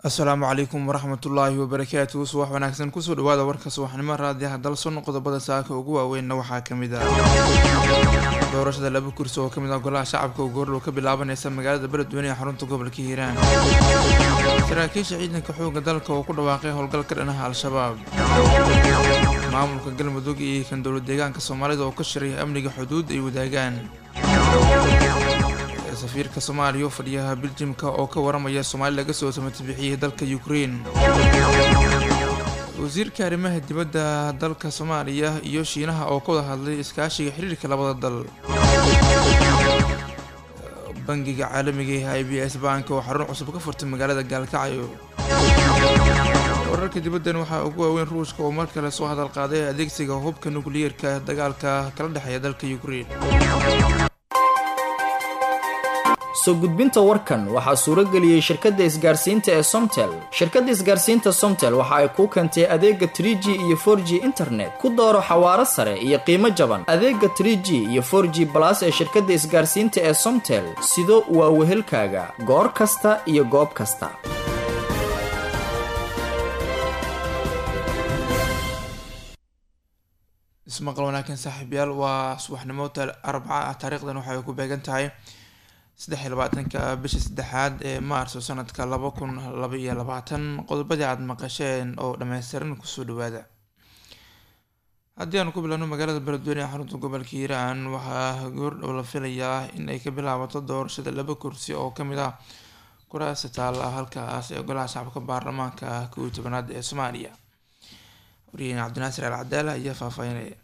asalaamu calaykum waraxmatullaahi wabarakaatuhu subax wanaagsan kusoo dhawaada warka subaxnimo raadiyaha dalson qodobada saaka ugu waaweynna waxaa kamid ah doorashada laba kursi oo kamid ah golaha shacabka oo goordhow ka bilaabaneysa magaalada beledweyne ee xarunta gobolka hiiraan saraakiisha ciidanka xooga dalka oo ku dhawaaqay howlgal ka dhanaha al-shabaab maamulka galmudug iyo kan dowlad deegaanka soomaalida oo ka shiray amniga xuduud ay wadaagaan safiirka soomaaliya oo fadhiyaha biljimka oo ka waramaya soomaali laga soo samatibixiyey dalka ukrein wasiirka arrimaha dibadda dalka soomaaliya iyo shiinaha oo ka wada hadlay iskaashiga xiriirka labada dal bangiga caalamiga ee i b s bank oo xarun cusub ka furtay magaalada gaalkacyo wararka dibaddan waxaa ugu waaweyn ruushka oo mar kale soo hadal qaaday adeegsiga hubka nukliyeerka dagaalka kala dhexeeya dalka ukrein soo gudbinta warkan waxaa suuro geliyey shirkadda isgaarsiinta ee somtel shirkadda isgaarsiinta somtel waxa ay kuu keentay adeega trie g iyo for g internet ku dooro xawaaro sare iyo qiimo jaban adeega trie g iyo for g balas ee shirkadda isgaarsiinta ee somtel sido waa wehelkaaga goor kasta iyo goob kasta ismaqal wanaagsan saaxiibyaal waa subaxnimo arbaca ah taariikhdan waxay ku beegan tahay saddex iyo labaatanka bisha saddexaad ee maarso sanadka laba kun laba iyo labaatan qodobadii aada maqasheen oo dhammaystiran kusoo dhawaada haddii aanu ku bilaabno magaalada beledweyne ee xarunta gobolka hiiraan waxaa goordhow la filayaa in ay ka bilaabato doorashada laba kursi oo kamid ah kuraasta taalla halkaas ee golaha shacabka baarlamaanka kow iyo tobanaad ee soomaaliya wariyeen cabdinaasir al cadaala ayaa faahfaahinaya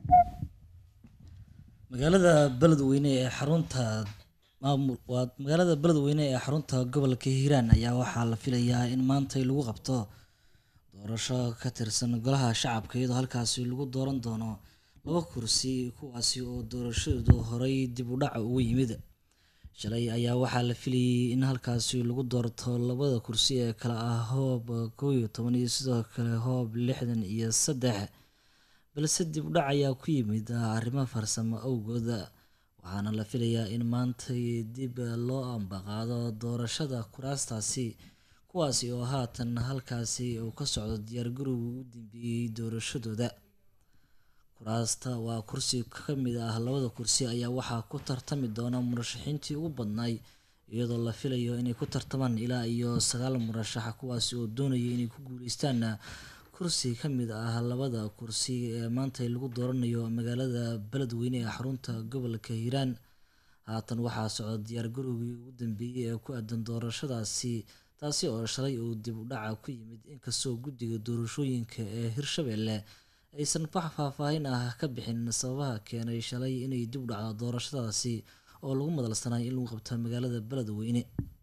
magaalada beledweyne ee xarunta maamul waa magaalada beledweyne ee xarunta gobolka hiiraan ayaa waxaa la filayaa in maantay lagu qabto doorasho ka tirsan golaha shacabka iyadoo halkaasi lagu dooran doono laba kursi kuwaasi oo doorashadoodu horey dib u dhaca ugu yimid shalay ayaa waxaa la filayay in halkaasi lagu doorto labada kursi ee kale ah hoob kow iyo toban iyo sidoo kale hoob lixdan iyo saddex balse dib u dhac ayaa ku yimid arrimo farsamo awgood waxaana la filayaa in maantay dib loo ambaqaado doorashada kuraastaasi kuwaasi oo haatan halkaasi uu ka socdo diyaargarowga u dambeeyey doorashadooda kuraasta waa kursi ka mid ah labada kursi ayaa waxaa ku tartami doona murashaxiintii ugu badnaay iyadoo la filayo inay ku tartamaan ilaa iyo sagaal murashax kuwaasi oo doonaya inay ku guuleystaan kursi ka mid ah labada kursi ee maanta lagu dooranayo magaalada beledweyne ee xarunta gobolka hiiraan haatan waxaa socda diyaargarowgii ugu dambeeyey ee ku aadan doorashadaasi taasi oo shalay uu dib u dhaca ku yimid inkastoo guddiga doorashooyinka ee hirshabelle aysan wax faahfaahin ah ka bixin sababaha keenay shalay inay dib u dhacdo doorashadaasi oo lagu madalsanay in lagu qabto magaalada beledweyne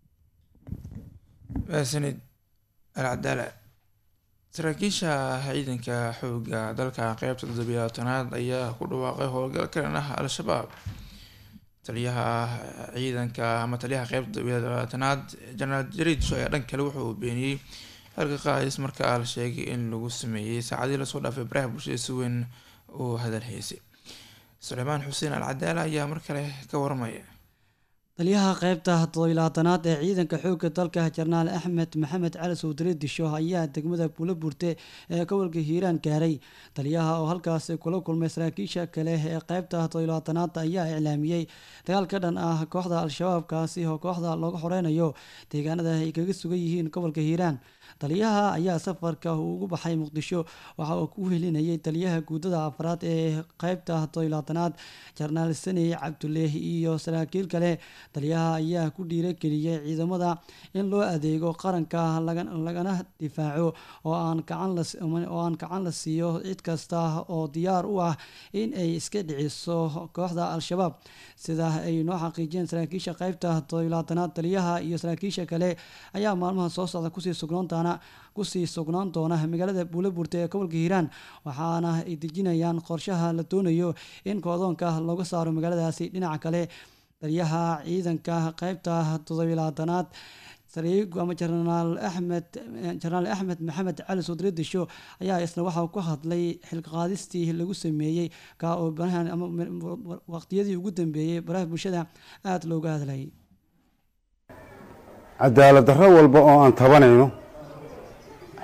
maasanid alcadaala saraakiisha ciidanka xooga dalka qeybta toddobiyaatanaad ayaa ku dhawaaqay howlgal ka dhan ah al-shabaab taliyaha ciidanka ama taliyaha qeybta toddobiyaatanaad jenaraal jariidsho ayaa dhan kale wuxuu beeniyey halka qaadis markaa la sheegay in lagu sameeyey saacadii lasoo dhaafay baraha bulshada si weyn uu hadal haysay suleymaan xuseen al cadaala ayaa mar kale ka waramaya taliyaha qeybta toddobilaatanaad ee ciidanka xoogga dalka jenaraal axmed maxamed cali sowdale disho ayaa degmada buulo burte ee gobolka hiiraan gaaray taliyaha oo halkaasi kula kulmay saraakiisha kale ee qeybta toddobilaatanaad ayaa iclaamiyey dagaal ka dhan ah kooxda al-shabaab kaasi oo kooxda looga xoreynayo deegaanada ay kaga sugan yihiin gobolka hiiraan taliyaha ayaa safarka uu ugu baxay muqdisho waxa uu ku helinayay taliyaha guudada afraad ee qeybta toddobilaatanaad jenaraal sani cabduleeh iyo saraakiil kale taliyaha ayaa ku dhiirageliyey ciidamada in loo adeego qaranka lagana difaaco oo aan gacan la siiyo cid kasta oo diyaar u ah in ay iska dhiciso kooxda al-shabaab sida ay noo xaqiijiyeen saraakiisha qeybta toddobilaatanaad taliyaha iyo saraakiisha kale ayaa maalmaha soo socda kusii sugnoontaana kusii sugnaan doona magaalada buulaburta ee gobolka hiiraan waxaana ay dejinayaan qorshaha la doonayo in koodoonka looga saaro magaaladaasi dhinaca kale taliyaha ciidanka qeybta toddobilaatanaad ama jenaraal axmed jenaraal axmed maxamed cali sodre disho ayaa isna waxaa ku hadlay xilqaadistii lagu sameeyey ka oo barahan ama waqtiyadii ugu dambeeyey baraha bulshada aada looga hadlayay cadaalad darro walba oo aan tabanayno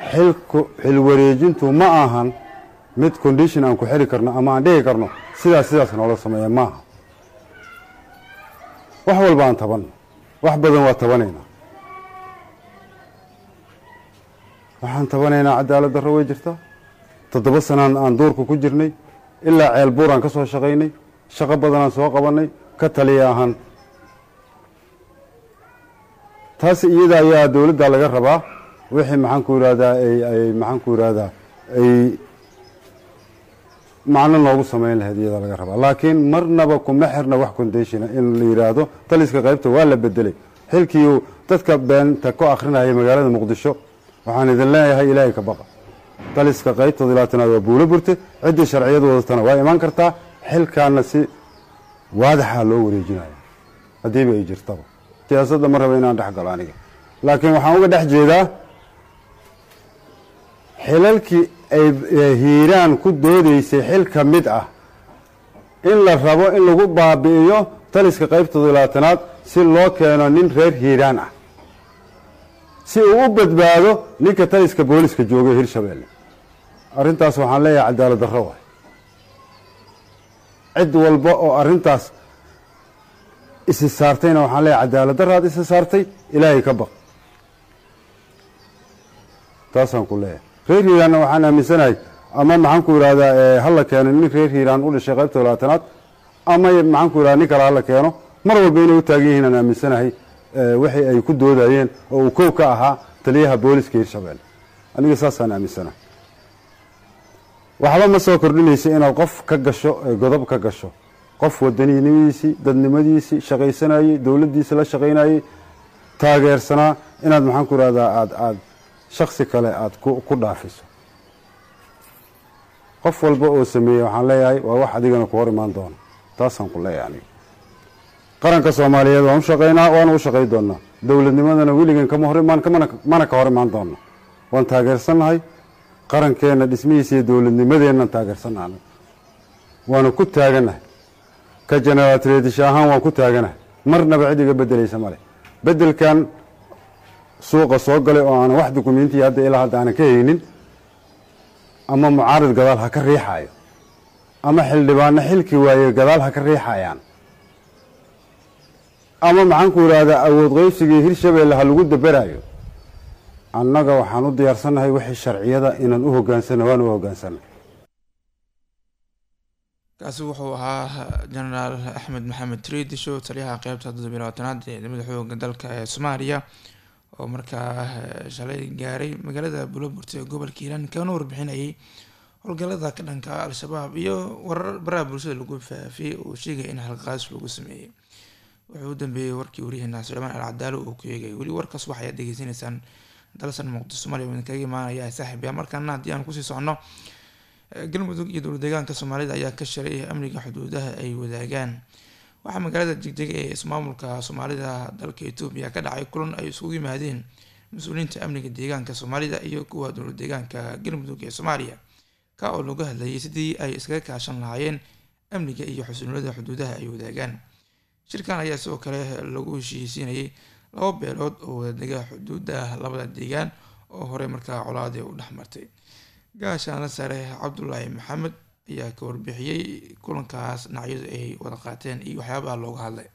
xilku xil wareejintu ma ahan mid condition aan ku xiri karno ama aan dhihi karno sidaas sidaas noola sameeya maaha wax walba aan tabanno wax badan waa tabanaynaa waxaan tabanaynaa cadaalad darro way jirtaa toddoba sanaan aan duurka ku jirnay ilaa ceel buuraan ka soo shaqaynay shaqo badanaan soo qabannay ka taliya ahaan taas iyada ayaa dowladda laga rabaa wixii maxaan ku yidhahdaa ay ay maxaan ku yidhahdaa ay macno noogu samayn lahayd iyada laga rabaa laakiin marnaba kuma xirna wax conditiona in la yidhaahdo taliska qaybta waa la bedelay xilkii dadka beenta ku akrinaya magaalada muqdisho waxaan idin leeyahay ilaahay ka baqa taliska qaybtooda ilaatanaad waa buulo burte ciddii sharciyadu wadatana waa imaan kartaa xilkaana si waadaxa loo wareejinaya haddiiba ay jirtaba siyaasadda ma raba inaan dhex galo aniga laakiin waxaan uga dhex jeedaa xilalkii ay hiiraan ku doodaysay xil ka mid ah in la rabo in lagu baabi'iyo taliska qaybtooda labaatanaad si loo keeno nin reer hiiraan ah si uu u badbaado ninka taliska booliska joogay hirshabeelle arrintaas waxaan leeyahay cadaalad darro waay cid walba oo arrintaas isi saartayna waxaan leeyahay cadaalad darraad isi saartay ilaahay ka baq taasaan ku leeyahay reer hiiraanna waxaan aaminsanahay ama maxaan ku yidhahdaa hala keeno nin reer hiiraan u dhashay qaybta labaatanaad ama maxaan ku yidhahda nin kale hala keeno mar walba inay u taagan yihiin aan aaminsanahay wixii ay ku doodayeen oo uu kow ka ahaa taliyaha booliska hirshabeelle aniga saasaan aaminsanahay waxba ma soo kordhinaysa inaad qof ka gasho godob ka gasho qof wadaniyimadiisii dadnimadiisii shaqaysanayey dowladdiisa la shaqaynayey taageersanaa inaad maxaan ku yidhahdaa aad aad shaksi kale aada ku dhaafiso qof walba oo sameeyey waxaan leeyahay waa wax adigana ku hor imaan doono taasaan ku leeyahay aniga qaranka soomaaliyeed waan u shaqaynaa waana u shaqay doonaa dowladnimadana weligan kama hor imaan mana ka hor imaan doona waan taageersannahay qarankeenna dhismihiisa iyo dowladnimadeennan taageersannaha waana ku taaganahay ka janaraatreedisha ahaan waan ku taaganahay marnaba cid iga bedelaysa male bedelkan suuqa soo galay oo aanan wax dukumentiya hadda ilaa hadda aanan ka haynin ama mucaarid gadaal ha ka riixaayo ama xildhibaano xilki waaye gadaal ha ka riixayaan ama maxaan ku yidhaahdaa awood qeybsigii hirshabeelle ha lagu daberaayo annaga waxaan u diyaarsannahay wixii sharciyada inaan u hogaansana waan u hogaansana kaasi wuxuu ahaa jenaraal axmed maxamed triidisho taliyaha qeybta toddobiy labaatanaad ee ciidamada xooga dalka ee soomaaliya oo markaa shalay gaaray magaalada buloburta ee gobolka hiiraan kana warbixinayay howlgalada ka dhanka al-shabaab iyo warar baraha bulshada lagu faafiyey oo sheegaya in halqaas lagu sameeyey wuxuu u dambeeyey warkii waryaheena suleymaan al cadaalo uu ku eegay weli warkaas wax ayaad degeysanaysaan dalsan muqdisho somaaliya wadin kaga imaanaya saaxiib yaa markaana haddii aan kusii socono galmudug iyo dowlad deegaanka soomaalida ayaa ka shalay amniga xuduudaha ay wadaagaan waxaa magaalada jegdega ee ismaamulka soomaalida dalka etoobiya ka dhacay kulan ay isugu yimaadeen mas-uuliyiinta amniga deegaanka soomaalida iyo kuwa dowlad deegaanka galmudug ee soomaaliya ka oo lagu hadlayay sidii ay iskaga kaashan lahaayeen amniga iyo xusuunilada xuduudaha ay wadaagaan shirkan ayaa sidoo kale lagu heshiisiinayay laba beelood oo wadadega xuduuda labada deegaan oo horey markaa colaadii u dhexmartay gaashaana sare cabdulaahi maxamed ayaa ka warbixiyey kulankaas dhinacyadu ay wada qaateen iyo waxyaabaha looga hadlay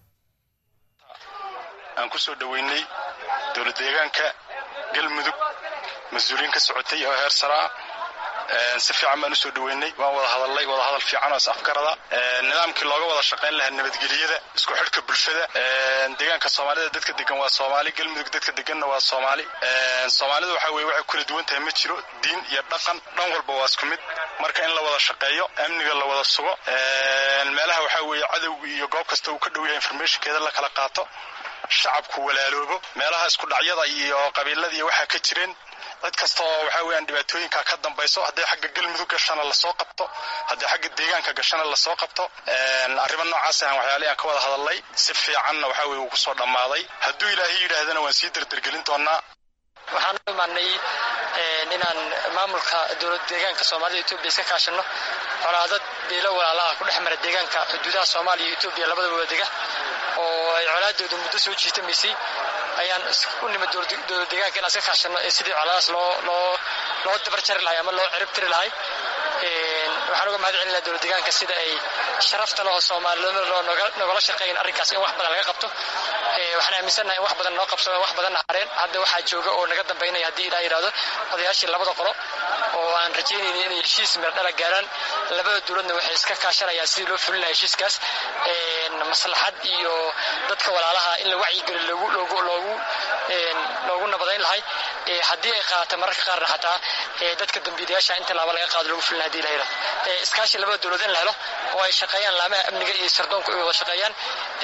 aan kusoo dhaweynay dowlad deegaanka galmudug mas-uuliyiin ka socotay oo heer saraa si fiican baan usoo dhaweynay waan wada hadalnay wada hadal fiican oo is afgarada nidaamkii looga wada shaqayn lahaa nabadgelyada isku xidhka bulshada deegaanka soomaalida dadka degan waa soomaali galmudug dadka deganna waa soomaali soomaalida waxa weye waxay kula duwan tahay ma jiro diin iyo dhaqan dhan walba waa isku mid marka in la wada shaqeeyo amniga la wada sugo meelaha waxaa weeye cadowga iyo goob kasta uu ka dhow yahay informationkeeda la kala qaato shacabku walaaloobo meelaha isku dhacyada iyo qabiiladiiyo waxaa ka jireen cid kasta oo waxaa weyaan dhibaatooyinka ka dambayso hadday xagga galmudug gashana lasoo qabto hadday xagga deegaanka gashana lasoo qabto arrimo noocaas ahan waxyaalihi aan ka wada hadalnay si fiicanna waxaa weye uu kusoo dhammaaday hadduu ilaahay yidhaahdana waan sii derdergelin doonaa waxaan u imaanay inaan maamulka dowlad deegaanka soomaalida etoobiya iska kaashano colaadad beelo walaalaha ku dhex mara deegaanka xuduudaha soomaaliya iyo etoobiya labadaba wadega oo ay colaadooda muddo soo jiitamaysay ayaan u nimid dowlad deegaanka inaan iska kaashano sidii colaadaas loo loo loo dabarjari lahay ama loo cirib tiri lahay waxaan uga mahad celinayaa dowlad deegaanka sida ay sharafta loo soomaalinimadoo nogala shaqeeyan arrinkaas in wax badan laga qabto waxaan aaminsannahay in wax badan noo qabsado wax badan nahareen hadda waxaa jooga oo naga dambaynaya haddii ilaa yidhahdo odayaashii labada qolo oo aan rajaynayni inay heshiis meerdhala gaaraan labada dowladna waxay iska kaashanayaan sidii loo fulin lahaa heshiiskaas maslaxad iyo dadka walaalaha in la wacyigeli loogu loogu loogu loogu nabadayn lahay haddii ay qaata mararka qaarna xataa dadka dambiilayaasha inta laaba laga qaado lagu fulin hadii la yidhahdo iskaashi labada dowlad in la helo oo ay shaqeeyaan laamaha amniga iyo sardoonku ay wada shaqeeyaan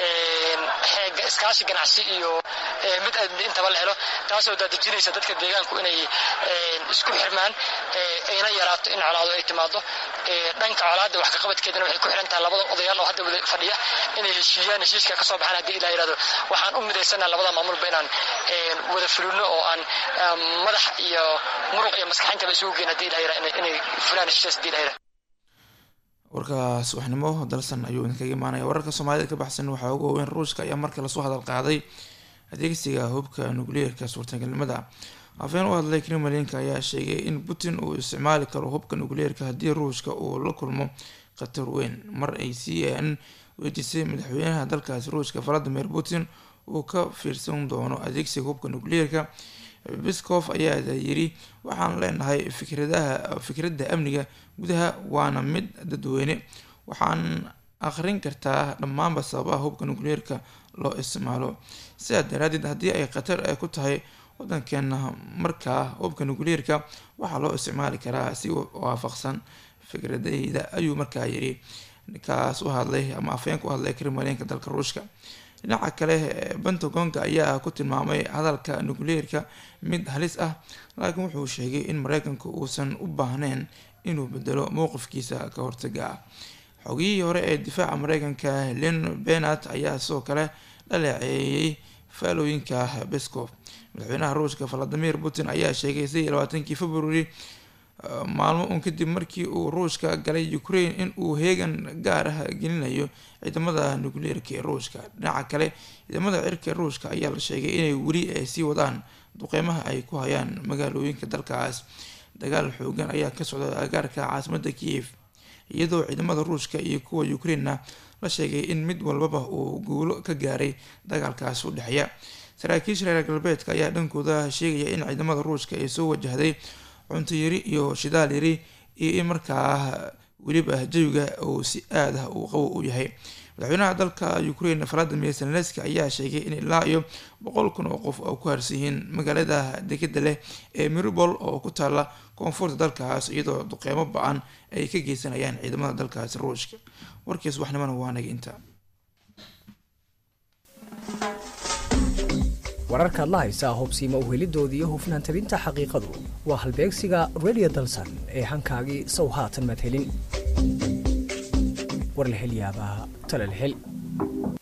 iskaashi ganacsi iyo mid amni intaba la helo taasoo daadejinaysa dadka deegaanku inay isku xirmaan ayna yaraato in colaado ay timaado dhanka colaadda wax kaqabadkeedana waxay ku xiran tahay labada odayaal oo hadda wada fadhiya inay heshiiyaan heshiiska ka soo baxaan haddii ilaa yidhahdo waxaan u midaysanaa labada maamulba inaan wada fulino oo aan madax iyo muruq iyo maskaxintaba isugu geyn haddii ilaa yidhahdo inay fulaan heshiisaas haddii ilaa yidhahdo warka subaxnimo dalsan ayuu idinkaga imaanaya wararka soomaalida ka baxsan waxaa ugu waaweyn ruushka ayaa markale lasoo hadal qaaday adeegsiga hubka nukliyeerka suurtagalnimada afeen u hadlay kremlinka ayaa sheegay in putin uu isticmaali karo hubka nukliyeerka haddii ruushka uu la kulmo khatar weyn mar ay c n weydiisay madaxweynaha dalkaasi ruushka valadimir putin uu ka fiirsan doono adeegsiga hubka nukliyeerka biskof ayaa yiri waxaan leenahay fikradaha fikradda amniga gudaha waana mid dadweyne waxaan akhrin kartaa dhammaanba sababaha hubka nukliyeerka loo isticmaalo sidaa daraadeed haddii ay khatar ku tahay wadankeena markaa hubka nukliyeerka waxaa loo isticmaali karaa si waafaqsan fikradayda ayuu markaa yiri ninkaas u hadlay ama afhayeenka u hadlay kremlinka dalka ruushka dhinaca kale pentagonka ayaa ku tilmaamay hadalka nukliyeerka mid halis ah laakiin wuxuu sheegay in mareykanku uusan u baahneyn inuu bedelo mowqifkiisa ka hortaga ah xogiyihii hore ee difaaca mareykanka len benat ayaa sidoo kale dhaleeceeyey faalooyinka bescof madaxweynaha ruushka valadimir putin ayaa sheegay sidii labaatankii february maalmo uun kadib markii uu ruushka galay ukraine in uu heegan gaar ah gelinayo ciidamada nukliyeerka ee ruushka dhinaca kale ciidamada cirka ee ruushka ayaa la sheegay inay weli sii wadaan duqeymaha ay ku hayaan magaalooyinka dalkaas dagaal xoogan ayaa ka socda agaarka caasimada kiev iyadoo ciidamada ruushka iyo kuwa ukrainena la sheegay in mid walbaba uu guulo ka gaaray dagaalkaas u dhexeeya saraakiisha reer galbeedka ayaa dhankooda sheegaya in ciidamada ruushka ay soo wajahday cunto yari iyo shidaal yari iyo in markaa weliba jawiga uu si aad ah uu qabo u yahay madaxweynaha dalka ukraine valadimir zelenski ayaa sheegay in ilaa iyo boqol kun oo qof oo ku harsan yihiin magaalada degada leh ee miribol oo ku taala koonfurta dalkaas iyadoo duqeymo ba-an ay ka geysanayaan ciidamada dalkaasi ruushka warkiis waxnimana waa naga inta wararkaad la haysaa hubsiima uhelidoodii iyo hufnaan tabinta xaqiiqadu waa halbeegsiga radio dalsan ee hankaagii sow haatan madhelin war la hel yaabaa tala la hel